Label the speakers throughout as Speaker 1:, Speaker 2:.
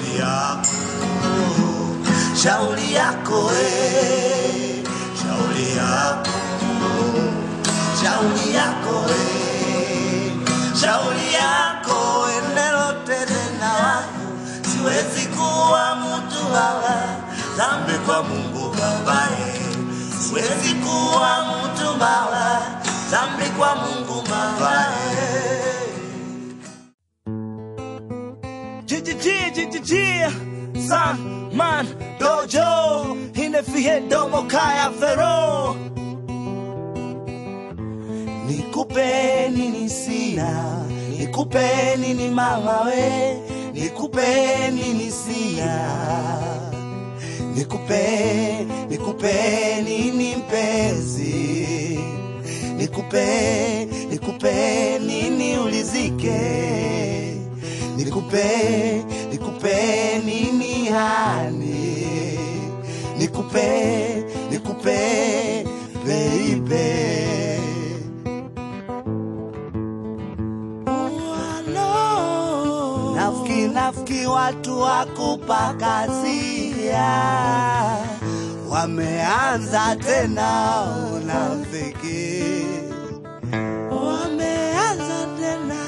Speaker 1: shauri yako shauri yako we shauri yako shauri yako we shauri yako endelote tena wangu siwezi kuwa mtu wawa dhambi kwa mungu babaye siwezi kuwa mtu bawa dhambi kwa mungu babaye jijijijijiji san man dojo inefie domo kaya fero nikupe nini sina nikupe nini mama we nikupe nini sina nikupe nikupe nini mpenzi nikupe nikupe nini ulizike nikupe nikupe nini hani nikupe nikupe baby Nafiki nafiki watu wakupa kazia wameanza tena unafiki wameanza tena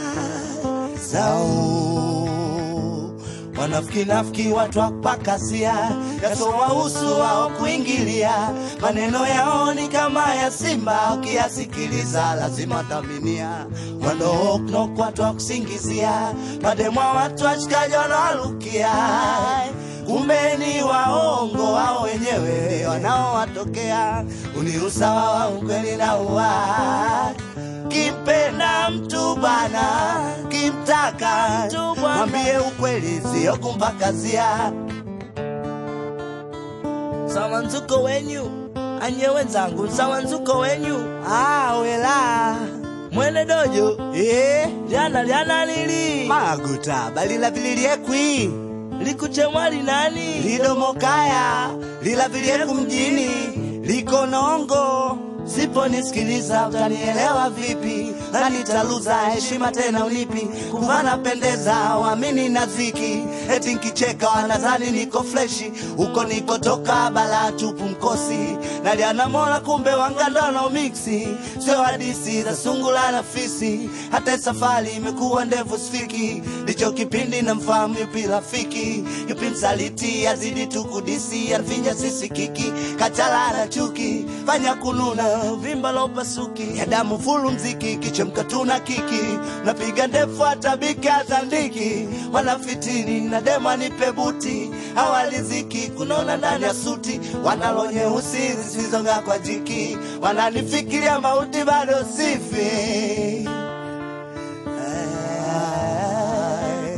Speaker 1: zao wanafiki nafiki watu wapakasia yasowahusu wao kuingilia maneno yao ni kama ya simba ukiyasikiliza lazima taminia wanaoknok watu wa kusingizia mademwa watu washikaji wanawalukia kumbe ni waongo wao wenyewe wanaowatokea uniusawa wa ukweli na uwai kimpenda mtu bana kimtaka mwambie ukweli sio kumpakazia sawa nzuko wenyu anye wenzangu sawa nzuko wenyu ah, wela mwene dojo eh, lyana lyana lili maguta balila vililiekwi likuchemwali nani lidomokaya lilavilieku mjini liko nongo siponisikiliza utanielewa vipi na nitaluza heshima tena unipi kuvana pendeza wamini na ziki eti nkicheka wanadhani niko fleshi huko nikotoka bala tupu mkosi naliana mola kumbe wangandano miksi sio hadisi za sungula na fisi hata safari imekuwa ndefu sfiki ndicho kipindi na mfahamu yupi rafiki yupi msaliti azidi tu kudisi anfinya sisi kiki kachala na chuki fanya kununa vimba la upasuki ya damu fulu mziki kichemka tuna kiki napiga ndefu hata biki azandiki wanafitini na dema nipe buti hawaliziki kunona ndani ya suti wanalo nyeusi zisizonga kwa jiki wananifikiria mauti bado sifi Ay.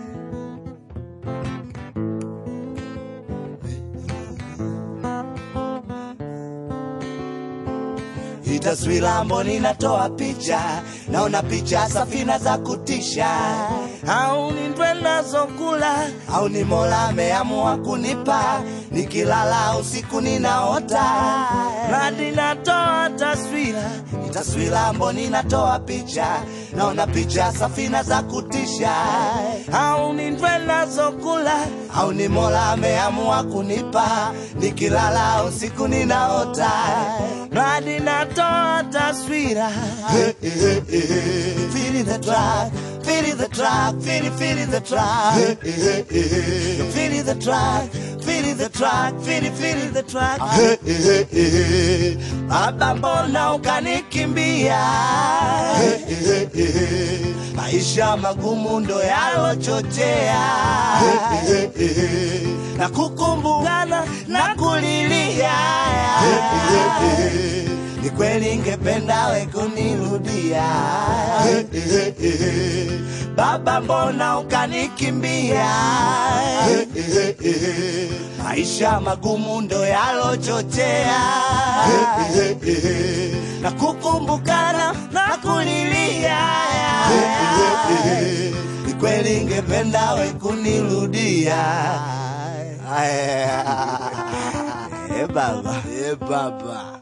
Speaker 1: Hii taswira mboni natoa picha, naona picha safina za kutisha, au ni ndwe nazokula, au ni Mola ameamua kunipa, nikilala usiku ninaota, nadi natoa taswira, Hii taswira mboni natoa picha, naona picha safina za kutisha, au ni ndwe nazokula, au ni Mola ameamua kunipa, nikilala usiku ninaota, nadi natoa taswira Feeling the track, feeling the track, feeling, feeling the track Feeling the track, feeling the track, feeling, feeling the track Baba mbona ukanikimbia Maisha magumu ndo yalochochea na kukumbukana na kulilia ni kweli ngependa we kunirudia baba mbona ukanikimbia maisha magumu ndo yalochochea na kukumbukana na kulilia ni kweli ngependa we kunirudia Eh, baba eh, baba